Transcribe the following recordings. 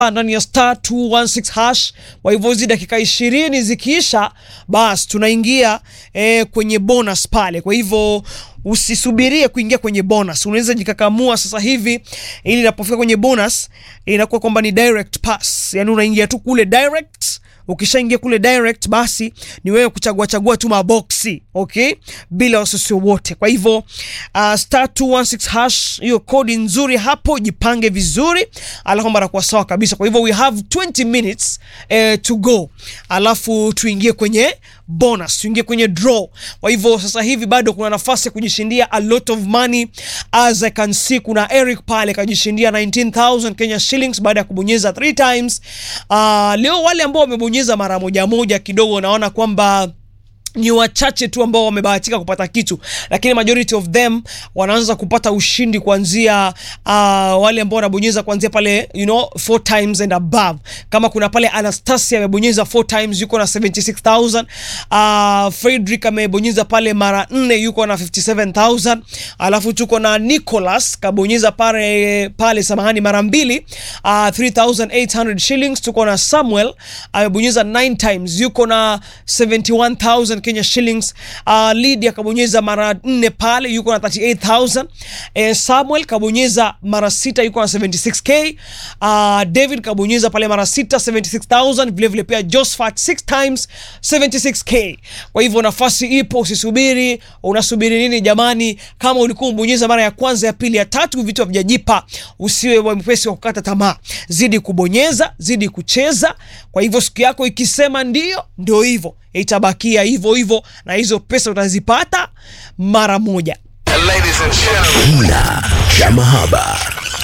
ndani ya star 216 hash. Kwa hivyo hizi dakika ishirini zikiisha, basi tunaingia eh, kwenye bonus pale. Kwa hivyo usisubirie kuingia kwenye bonus, unaweza jikakamua sasa hivi, ili inapofika kwenye bonus inakuwa kwamba ni direct pass, yani unaingia tu kule direct Ukishaingia kule direct basi ni wewe kuchagua chagua tu maboksi okay, bila wasiwasi wote. Kwa hivyo uh, star 216 hash, hiyo kodi nzuri hapo, jipange vizuri, alafu mambo yanakuwa sawa kabisa. Kwa hivyo we have 20 minutes eh, to go, alafu tuingie kwenye bonus, tuingie kwenye draw. Kwa hivyo sasa hivi bado kuna nafasi ya kujishindia a lot of money as I can see. Kuna Eric pale kajishindia 19000 Kenya shillings baada ya kubonyeza 3 times. Uh, leo wale ambao wamebonyeza mara moja moja kidogo, naona kwamba ni wachache tu ambao wamebahatika kupata kitu, lakini majority of them wanaanza kupata ushindi kuanzia uh, wale ambao wanabonyeza kuanzia pale you know four times and above. Kama kuna pale Anastasia amebonyeza four times yuko na 76000. Uh, Frederick amebonyeza pale mara nne yuko na 57000. Alafu tuko na Nicholas kabonyeza pale pale, samahani, mara mbili uh, 3800 shillings. Tuko na Samuel amebonyeza 9 times yuko na 71000 Kenya shillings. Uh, Lydia kabonyeza mara nne pale yuko na 38000. Eh, Samuel kabonyeza mara sita yuko na 76k. Uh, David kabonyeza pale mara sita 76000. Vile vile pia Josephat 6 times 76k. Kwa hivyo nafasi ipo, usisubiri. Unasubiri nini jamani? Kama ulikuwa umbonyeza mara ya kwanza, ya pili, ya tatu, vitu havijajipa, usiwe mpesi wa kukata tamaa. Zidi kubonyeza, zidi kucheza. Kwa hivyo siku yako ikisema ndio, ndio hivyo itabakia hivyo hivyo, na hizo pesa utazipata mara moja. Kina cha mahaba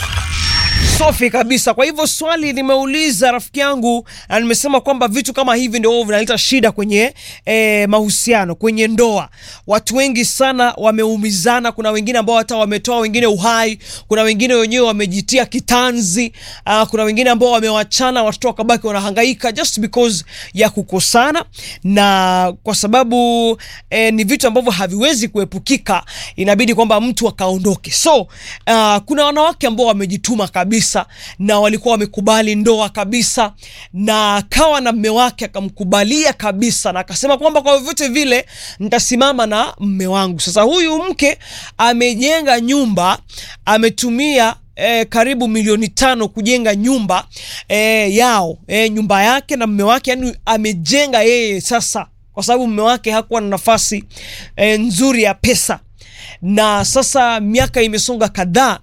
Safi kabisa. Kwa hivyo swali nimeuliza rafiki yangu, na nimesema kwamba vitu kama hivi ndio vinaleta shida kwenye eh, mahusiano, kwenye ndoa. Watu wengi sana wameumizana. Kuna wengine ambao hata wametoa wengine uhai, kuna wengine wenyewe wamejitia kitanzi. Uh, kuna wengine ambao wamewachana, watoto wakabaki wanahangaika just because ya kukosana, na kwa sababu eh, ni vitu ambavyo haviwezi kuepukika, inabidi kwamba mtu akaondoke. So uh, kuna wanawake ambao wamejituma kabisa na walikuwa wamekubali ndoa kabisa, na kawa na mme wake akamkubalia kabisa, na akasema kwamba kwa vyovyote vile nitasimama na mme wangu. Sasa huyu mke amejenga nyumba, ametumia E, karibu milioni tano kujenga nyumba e, yao e, nyumba yake na mme wake, yani amejenga yeye sasa, kwa sababu mme wake hakuwa na nafasi e, nzuri ya pesa, na sasa miaka imesonga kadhaa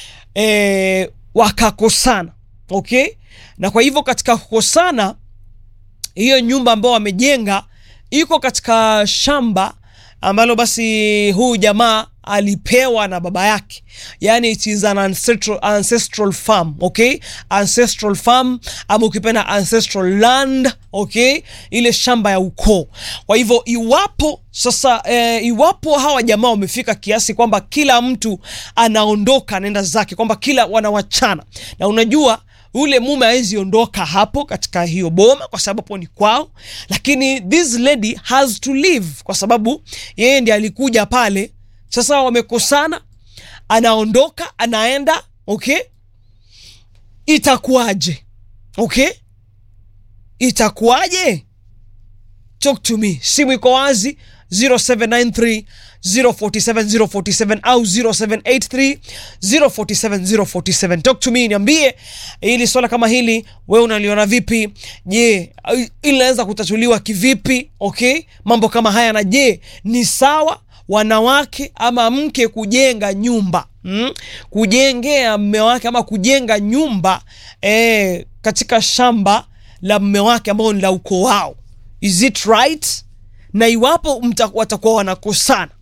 e, wakakosana okay, na kwa hivyo katika kukosana, hiyo nyumba ambayo wamejenga iko katika shamba ambalo basi huyu jamaa alipewa na baba yake, yani it is an ancestral, ancestral farm okay, ancestral farm ama ukipenda ancestral land okay, ile shamba ya ukoo. Kwa hivyo iwapo sasa eh, iwapo hawa jamaa wamefika kiasi kwamba kila mtu anaondoka anaenda zake, kwamba kila wanawachana, na unajua ule mume hawezi ondoka hapo katika hiyo boma kwa sababu hapo ni kwao, lakini this lady has to leave kwa sababu yeye ndiye alikuja pale. Sasa wamekosana, anaondoka anaenda, okay, itakuwaje? Okay, itakuwaje? Talk to me, simu iko wazi 0793 047 047 au 0783 047 047. Talk to me, niambie hili swala kama hili wewe unaliona vipi? Je, ili linaweza kutatuliwa kivipi? Okay, mambo kama haya, na je ni sawa wanawake ama mke kujenga nyumba mm? kujengea mme wake ama kujenga nyumba eh, katika shamba la mme wake ambao ni la ukoo wao, is it right? Na iwapo watakuwa wanakosana